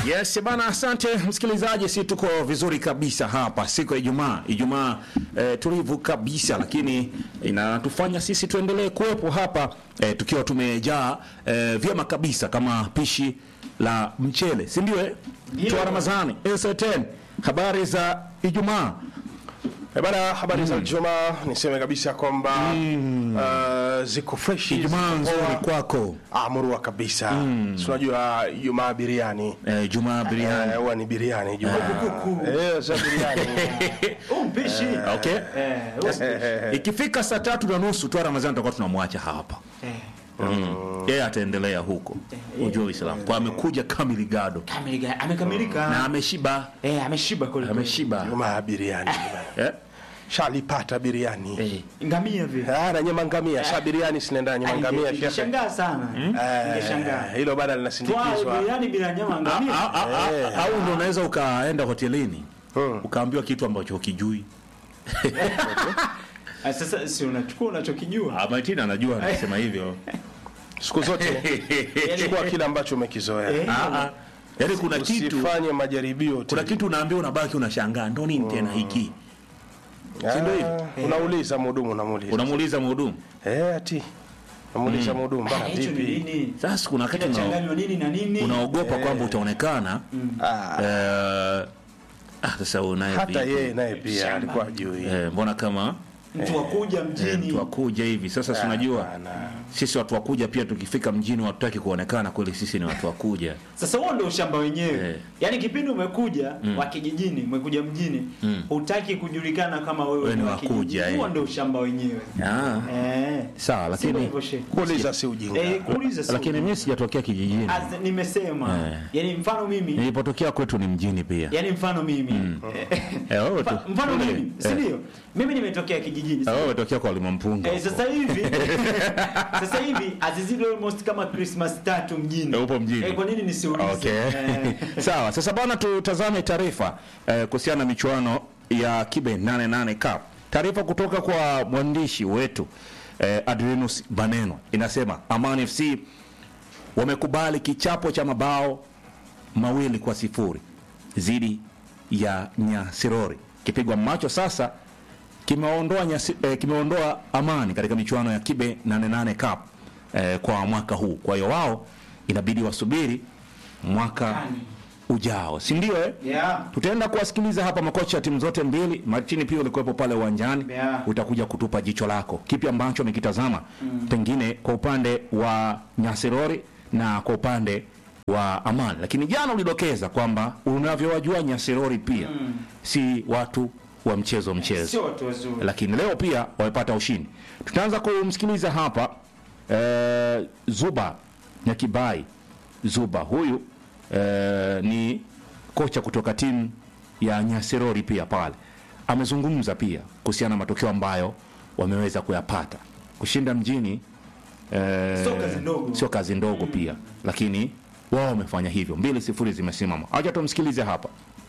Yes bana, asante msikilizaji, si tuko vizuri kabisa hapa siku ya Ijumaa. Ijumaa eh, tulivu kabisa, lakini inatufanya sisi tuendelee kuwepo hapa eh, tukiwa tumejaa eh, vyema kabisa kama pishi la mchele, si ndio? Eh, Twa Ramadhani S10 habari za Ijumaa. Eh, Bana, habari za Ijumaa, niseme kabisa kwamba uh, ziko fresh. Ijumaa ziko nzuri poa. kwako. Ah, murua kabisa. Si unajua Ijumaa biriani. Eh, Ijumaa biriani. Eh, huwa ni biriani Ijumaa. Eh, sasa biriani. mpishi Okay. Eh, huo- Ikifika saa tatu na nusu Twa Ramadhani tutakuwa tunamwacha hapa. eh, Yeye ataendelea huko. Ujue Uislamu. Kwa amekuja kamili gado kamilika- amekamilika na ameshiba, Eh, ameshiba kweli kweli. ameshiba. Ijumaa biriani. Eh? Shalipata biriani. Eh. ngamia vile Ah, na nyama ngamia, sa biriani sinaenda nyama ngamia shehe. Ningeshangaa sana Ningeshangaa. Eh, Hilo bada Twaa linasindikizwa. biriani bila nyama A- ngamia a- a- a- au ndo unaweza ukaenda hotelini ukaambiwa kitu ambacho hukijui. Ah, sasa si unachukua unachokijua Ah, Martina anajua anasema hivyo. Siku zote chukua kile ambacho umekizoea. Ah, ah. Yaani kuna kitu Usifanye majaribio kuna tena. kitu unaambiwa unabaki unashangaa ndo nini tena hiki. si ndio hivyo? Ah, Unauliza mhudumu, unamuuliza. Unamuuliza mhudumu. Eh, ati. Namuuliza mhudumu, bana hicho ni vipi? nini Sasa kuna wakati una, kinachanganywa nini na nini unaogopa kwamba utaonekana Ah, eh, ah, sasa unaye hata vipi? yeye naye pia Shamba. alikuwa ajui. Eh, mbona kama mtu wakuja eh, mjini mtu wakuja hivi sasa, si unajua Hapana. sisi watu wakuja pia tukifika mjini hatutaki kuonekana kweli sisi ni watu wakuja. sasa huo ndio ushamba wenyewe Eh. yaani kipindi umekuja wa kijijini umekuja mjini hutaki kujulikana kama wewe Wewe ni wa wakuja, kijijini. eh. huo ndio ushamba wenyewe Ah, eh sawa Sivyo lakini hivyo, shehe. Kuuliza si ujinga. Eh, kuuliza si lakini mimi sijatokea kijijini. As- nimesema Eh. yani mfano mimi Nilipotokea kwetu ni mjini pia. yani mfano mimi Eh, wewe tu. Mfa- mfano Ule, mimi si eh, ndio mimi nimetokea kijijini eh, wewe umetokea kwa Limampunga. Eh, sasa hivi sasa hivi azizidi almost kama Christmas tatu mjini. Eh, upo mjini. Eh, kwa nini nisiulize? Okay. Eh, Sawa, sasa bwana, tutazame taarifa eh, kuhusiana na michuano ya Kibe 88 Cup. Taarifa kutoka kwa mwandishi wetu eh, Adrenus Baneno inasema Amani FC wamekubali kichapo cha mabao mawili kwa sifuri dhidi ya Nyasirori. Kipigwa macho sasa kimeondoa nyasi, eh, kimeondoa Amani katika michuano ya Kibe 88 Cup eh, kwa mwaka huu. Kwa hiyo wao inabidi wasubiri mwaka ujao, si ndio? Eh? yeah. Tutaenda kuwasikiliza hapa makocha ya timu zote mbili. Martini pia ulikuwepo pale uwanjani, Yeah. utakuja kutupa jicho lako, kipi ambacho amekitazama pengine kwa upande wa Nyasirori na kwa upande wa Amani. Lakini jana ulidokeza kwamba unavyowajua Nyasirori pia si watu wa mchezo mchezo Sio watu wazuri. lakini leo pia wamepata ushindi. Tutaanza kumsikiliza hapa eh, Zuba Nyakibai. Zuba huyu eh, ni kocha kutoka timu ya Nyasirori pia pale, amezungumza pia kuhusiana na matokeo ambayo wameweza kuyapata. Kushinda mjini eh, Sio kazi ndogo. sio kazi ndogo pia, lakini wao wamefanya hivyo. Mbili sifuri zimesimama. Acha tumsikilize hapa.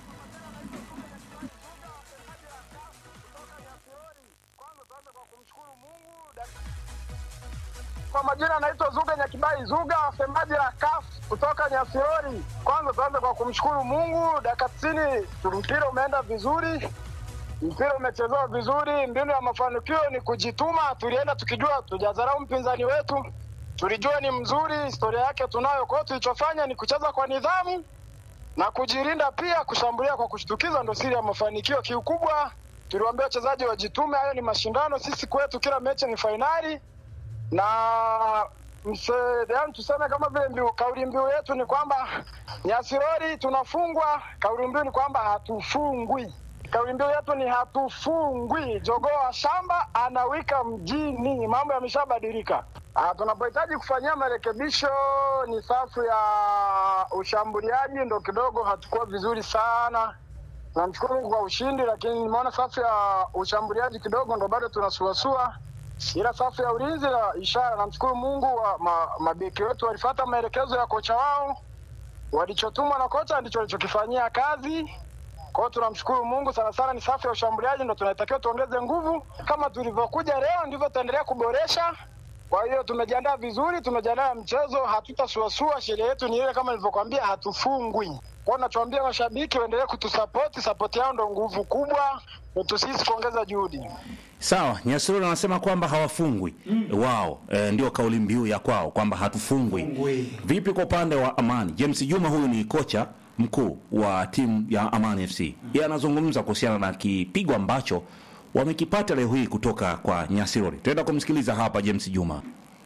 Kwa majina anaitwa Zuga Nyakibai Zuga, semaji la CAF kutoka Nyasirori. Kwanza tuanze kwa kumshukuru Mungu, dakika 90 mpira umeenda vizuri, mpira umechezewa vizuri. Mbinu ya mafanikio ni kujituma. Tulienda tukijua tujadharau mpinzani wetu, tulijua ni mzuri, historia yake tunayo. Kwa hiyo tulichofanya ni kucheza kwa nidhamu na kujilinda, pia kushambulia kwa kushtukiza, ndo siri ya mafanikio. Kiukubwa tuliwaambia wachezaji wajitume, hayo ni mashindano. Sisi kwetu kila mechi ni fainali na mse, yani tuseme kama vile mbiu, kauli mbiu yetu ni kwamba Nyasirori tunafungwa, kauli mbiu ni kwamba hatufungwi. Kauli mbiu yetu ni hatufungwi. Jogoo wa shamba anawika mjini, mambo yameshabadilika. Ah, tunapohitaji kufanyia marekebisho ni safu ya ushambuliaji, ndo kidogo hatukuwa vizuri sana. Namshukuru Mungu kwa ushindi, lakini nimeona safu ya ushambuliaji kidogo ndo bado tunasuasua ila safu ya ulinzi la ishara, namshukuru Mungu wa ma, mabeki wetu walifuata maelekezo ya kocha wao, walichotumwa na kocha ndicho walichokifanyia kazi. Kwa hiyo tunamshukuru Mungu sana sana, ni safu ya ushambuliaji ndo tunatakiwa tuongeze nguvu. Kama tulivyokuja leo, ndivyo tutaendelea kuboresha. Kwa hiyo tumejiandaa vizuri, tumejiandaa mchezo, hatutasuasua. Sheria yetu ni ile kama nilivyokuambia, hatufungwi. Kwa nachoambia mashabiki waendelee kutusapoti, sapoti yao ndo nguvu kubwa yetu sisi kuongeza juhudi. Sawa, Nyasirori anasema kwamba hawafungwi wao, e, ndio kauli mbiu ya kwao kwamba hatufungwi. Fungwi. Vipi kwa upande wa Amani? James Juma huyu ni kocha mkuu wa timu ya Amani FC. Yeye anazungumza kuhusiana na kipigo ambacho wamekipata leo hii kutoka kwa Nyasirori. Tuenda kumsikiliza hapa James Juma.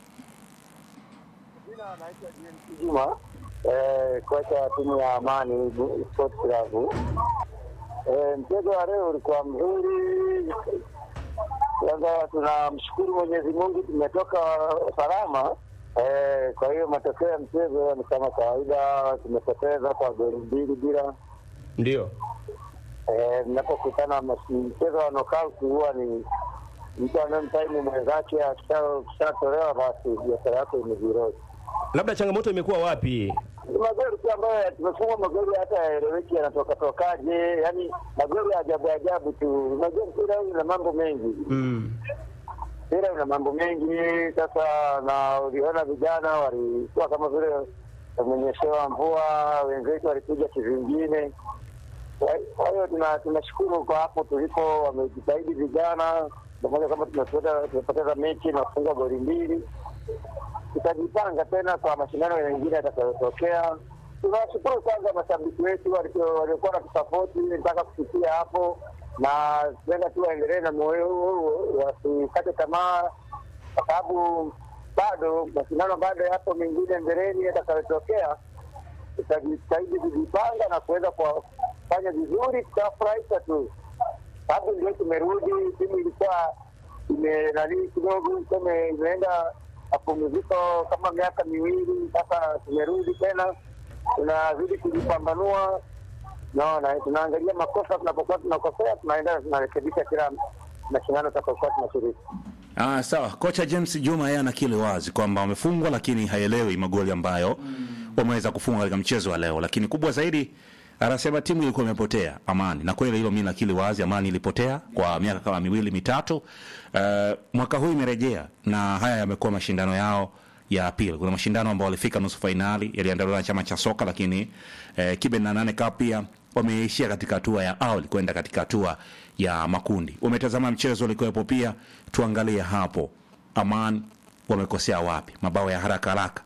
Juma eh, kocha wa timu ya Amani Sport Club. Eh, mchezo wa leo ulikuwa mzuri. Kwanza tunamshukuru Mwenyezi Mungu tumetoka salama. Eh, kwa hiyo matokeo ya mchezo ni kama kawaida, tumepoteza kwa goli mbili bila. Ndio. Eh, mnapokutana mas- mchezo wa knockout huwa ni mtu anayemtaimu mwenzake, akisha- akishatolewa basi biashara yako imezirozi. Labda changamoto imekuwa wapi? Ni magoli tu ambayo tumefungwa magoli hata yaeleweki yanatoka tokaje, yani magoli ya ajabu ajabu tu. Unajua mpira huu una mambo mengi, Mm. mpira una mambo mengi. Sasa na uliona vijana walikuwa kama vile wamenyeshewa mvua, wenzetu walikuja kivingine. Kwa- Kwa hiyo tuna- tunashukuru kwa hapo tulipo, wamejitahidi vijana, pamoja kama tumepoteza tumepoteza mechi na kufungwa goli mbili tutajipanga tena kwa mashindano mengine yatakayotokea. Tunawashukuru kwanza mashabiki wetu walio- waliokuwa natusapoti mpaka kufikia hapo, na tuenda tu waendelee na moyo huo, wasikate tamaa, kwa sababu bado mashindano bado yapo mengine mbeleni yatakayotokea. Tutajitahidi kujipanga na kuweza kufanya vizuri, tutawafurahisha tu, sababu ndio tumerudi. Timu ilikuwa imenanii kidogo, tuseme imeenda mapumziko kama miaka miwili sasa, tumerudi tena, tunazidi kujipambanua. Naona tunaangalia makosa, tunapokuwa tunakosea, tunaenda tunarekebisha kila mashindano tutakapokuwa tunashiriki. Ah, sawa. Kocha James Juma yeye anakili wazi kwamba wamefungwa, lakini haelewi magoli ambayo wameweza kufunga katika mchezo wa leo. Lakini kubwa zaidi anasema timu ilikuwa imepotea Amani, na kweli hilo mimi nakili wazi, Amani ilipotea kwa miaka kama miwili mitatu. Uh, mwaka huu imerejea na haya yamekuwa mashindano yao ya pili. Kuna mashindano ambayo walifika nusu fainali yaliandaliwa na chama cha soka, lakini eh, Kibe na nane Cup pia wameishia katika hatua ya awali kwenda katika hatua ya makundi. Umetazama mchezo ulikuwepo pia, tuangalie hapo Aman wamekosea wapi, mabao ya haraka haraka.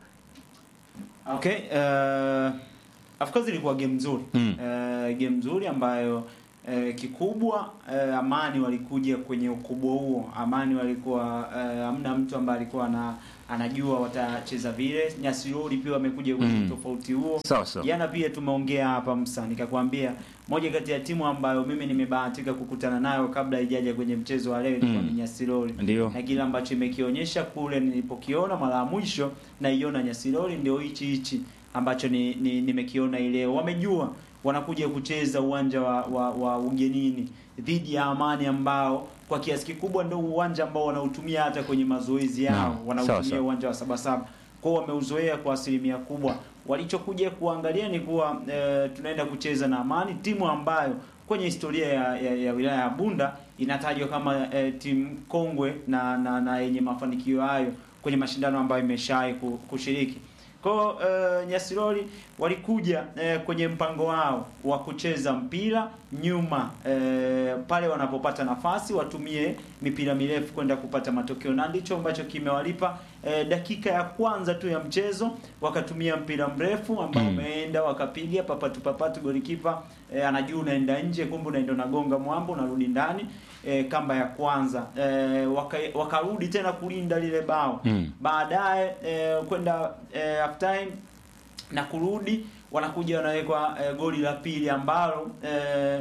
Okay, uh, of course ilikuwa game nzuri Mm. uh, game nzuri ambayo uh, kikubwa uh, Amani walikuja kwenye ukubwa huo. Amani walikuwa uh, hamna mtu ambaye alikuwa na anajua watacheza vile. Nyasirori pia wamekuja kwenye Mm. tofauti huo. Sawa sawa. Jana pia tumeongea hapa Msa, nikakwambia moja kati ya timu ambayo mimi nimebahatika kukutana nayo kabla ijaja kwenye mchezo wa leo ilikuwa Mm. ni Nyasirori Ndio. na kile ambacho imekionyesha kule nilipokiona mara ya mwisho naiona Nyasirori ndio hichi hichi ambacho ni, ni, nimekiona ileo. Wamejua wanakuja kucheza uwanja wa, wa, wa ugenini dhidi ya Amani ambao kwa kiasi kikubwa ndio uwanja ambao wanautumia hata kwenye mazoezi yao, Naam, sawa, wanautumia sawa. uwanja wa Sabasaba. Kwa hiyo wameuzoea kwa asilimia kubwa. Walichokuja kuangalia ni kuwa e, tunaenda kucheza na Amani, timu ambayo kwenye historia ya, ya, ya wilaya ya Bunda inatajwa kama e, timu kongwe na na, na yenye mafanikio hayo kwenye mashindano ambayo imeshawahi ku- kushiriki. Kwa hiyo uh, Nyasirori walikuja uh, kwenye mpango wao wa kucheza mpira nyuma uh, pale wanapopata nafasi watumie mipira mirefu kwenda kupata matokeo, na ndicho ambacho kimewalipa. Uh, dakika ya kwanza tu ya mchezo wakatumia mpira mrefu ambao Mm. umeenda wakapiga papatu papatu, golikipa uh, anajua unaenda nje, kumbe unaenda unagonga mwambo unarudi ndani. E, kamba ya kwanza e, waka, wakarudi tena kulinda lile bao Mm. baadaye e, kwenda e, half time na kurudi wanakuja wanawekwa e, goli la pili ambalo e,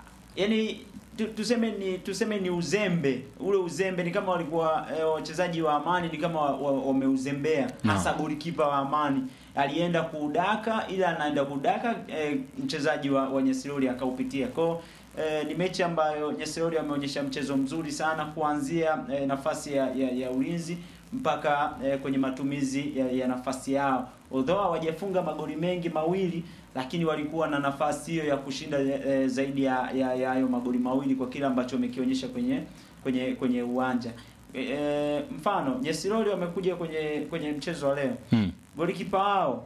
yani tu, tuseme ni tuseme ni uzembe ule uzembe ni kama walikuwa e, wachezaji wa Amani ni kama wameuzembea wa, wameuzembea. No. hasa golikipa wa Amani alienda kudaka ila anaenda kudaka e, mchezaji wa, wa Nyesirori akaupitia kwao Eh, ni mechi ambayo Nyesirori ameonyesha mchezo mzuri sana kuanzia eh, nafasi ya, ya, ya ulinzi mpaka eh, kwenye matumizi ya, ya nafasi yao. Although hawajafunga magoli mengi mawili, lakini walikuwa na nafasi hiyo ya kushinda eh, zaidi ya ya ya hayo magoli mawili kwa kile ambacho wamekionyesha kwenye kwenye kwenye uwanja. Eh, mfano Nyesirori wamekuja kwenye kwenye mchezo wa leo Mm. golikipa wao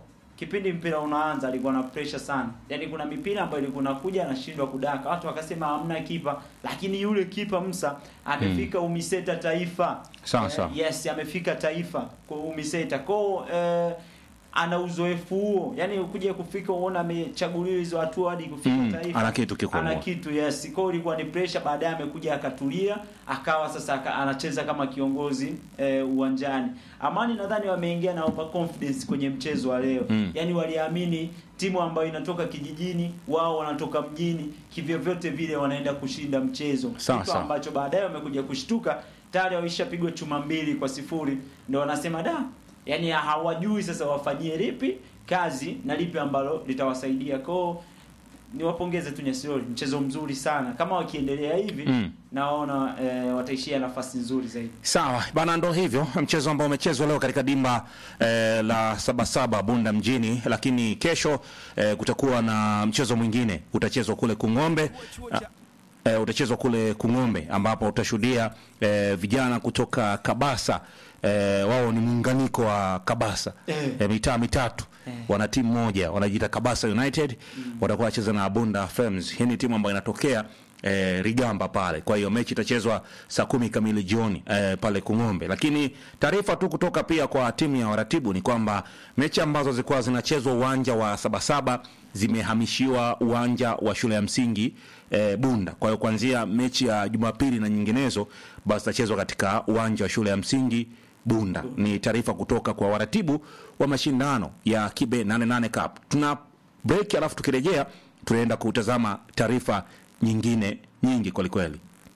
kipindi mpira unaanza alikuwa na pressure sana. Yaani kuna mipira ambayo ilikuwa inakuja anashindwa kudaka. Watu wakasema hamna kipa, lakini yule kipa Musa amefika Umiseta Taifa. Sawa, sawa. yes, amefika Taifa kwa Umiseta. Kwa eh, ana uzoefu huo. Yaani ukija kufika uone amechaguliwa hizo hatua hadi kufika Mm, Taifa. ana kitu kikubwa. Ana kitu yes. Kwa hiyo ilikuwa ni pressure, baadaye amekuja akatulia, akawa sasa aka, anacheza kama kiongozi eh, uwanjani. Amani nadhani wameingia na over confidence kwenye mchezo wa leo. Mm. Yaani waliamini timu ambayo inatoka kijijini, wao wanatoka mjini, kivyovyote vile wanaenda kushinda mchezo. Sawa, Kitu sawa. ambacho baadaye wamekuja kushtuka tayari waishapigwa chuma mbili kwa sifuri, ndio wanasema da, yani hawajui sasa wafanyie lipi kazi na lipi ambalo litawasaidia kwao. Niwapongeze tu Nyasirori, mchezo mzuri sana. Kama wakiendelea hivi Mm. naona eh, wataishia nafasi nzuri zaidi. Sawa bana, ndo hivyo mchezo ambao umechezwa leo katika dimba eh, la Sabasaba Bunda mjini, lakini kesho eh, kutakuwa na mchezo mwingine utachezwa kule Kung'ombe. Ah, eh, utachezwa kule Kung'ombe ambapo utashuhudia eh, vijana kutoka Kabasa eh, wao ni muunganiko wa Kabasa Eh. eh, mitaa mitatu Eh. wana timu moja wanajiita Kabasa United watakuwa wacheza na Bunda Femmes. Hii ni timu ambayo inatokea eh, Rigamba pale. Kwa hiyo mechi itachezwa saa kumi kamili jioni eh, pale Kung'ombe. Lakini taarifa tu kutoka pia kwa timu ya waratibu ni kwamba mechi ambazo zilikuwa zinachezwa uwanja wa Sabasaba zimehamishiwa uwanja wa shule ya msingi eh, Bunda. Kwa hiyo kuanzia mechi ya Jumapili na nyinginezo basi zitachezwa katika uwanja wa shule ya msingi Bunda. Ni taarifa kutoka kwa waratibu wa mashindano ya Kibe 88 Cup. Tuna break, alafu tukirejea tunaenda kutazama taarifa nyingine nyingi kwelikweli.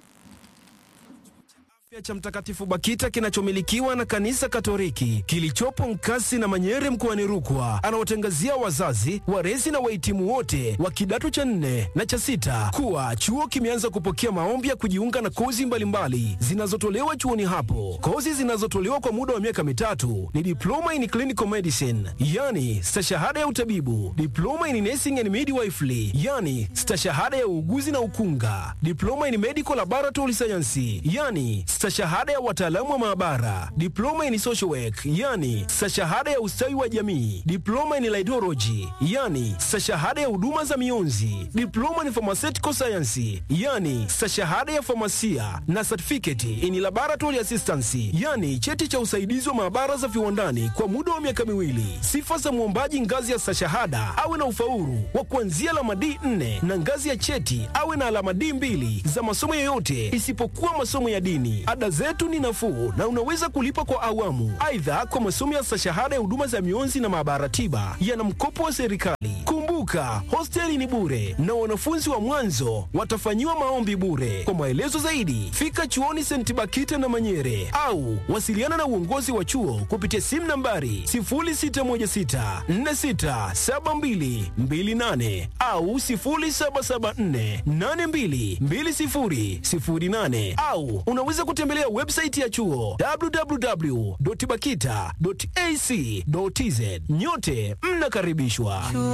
Afya cha Mtakatifu Bakita kinachomilikiwa na Kanisa Katoliki kilichopo Nkasi na Manyere mkoani Rukwa anawatangazia wazazi, walezi na wahitimu wote wa kidato cha nne na cha sita kuwa chuo kimeanza kupokea maombi ya kujiunga na kozi mbalimbali zinazotolewa chuoni hapo. Kozi zinazotolewa kwa muda wa miaka mitatu ni diploma in clinical medicine, yani stashahada ya utabibu, diploma in nursing and midwifery, yani stashahada ya uuguzi na ukunga, diploma in medical laboratory science, yani stashahada ya wataalamu wa maabara, diploma in social work, yani stashahada ya ustawi wa jamii, diploma in laidology, yani stashahada ya huduma za mionzi, diploma in pharmaceutical science, yani stashahada ya famasia na certificate in laboratory assistance, yani cheti cha usaidizi wa maabara za viwandani kwa muda wa miaka miwili. Sifa za mwombaji ngazi ya stashahada awe na ufaulu wa kuanzia alama D4 na ngazi ya cheti awe na alama D2 za masomo yoyote isipokuwa masomo ya dini. Ada zetu ni nafuu na unaweza kulipa kwa awamu. Aidha, kwa masomo ya stashahada ya huduma za mionzi na maabara tiba yana mkopo wa serikali. Kumbuka, hosteli ni bure na wanafunzi wa mwanzo watafanyiwa maombi bure. Kwa maelezo zaidi, fika chuoni St. Bakita na Manyere au wasiliana na uongozi wa chuo kupitia simu nambari 0616467228 au 0774822008 au unaweza kutembelea website ya chuo www.bakita.ac.tz. Nyote mnakaribishwa.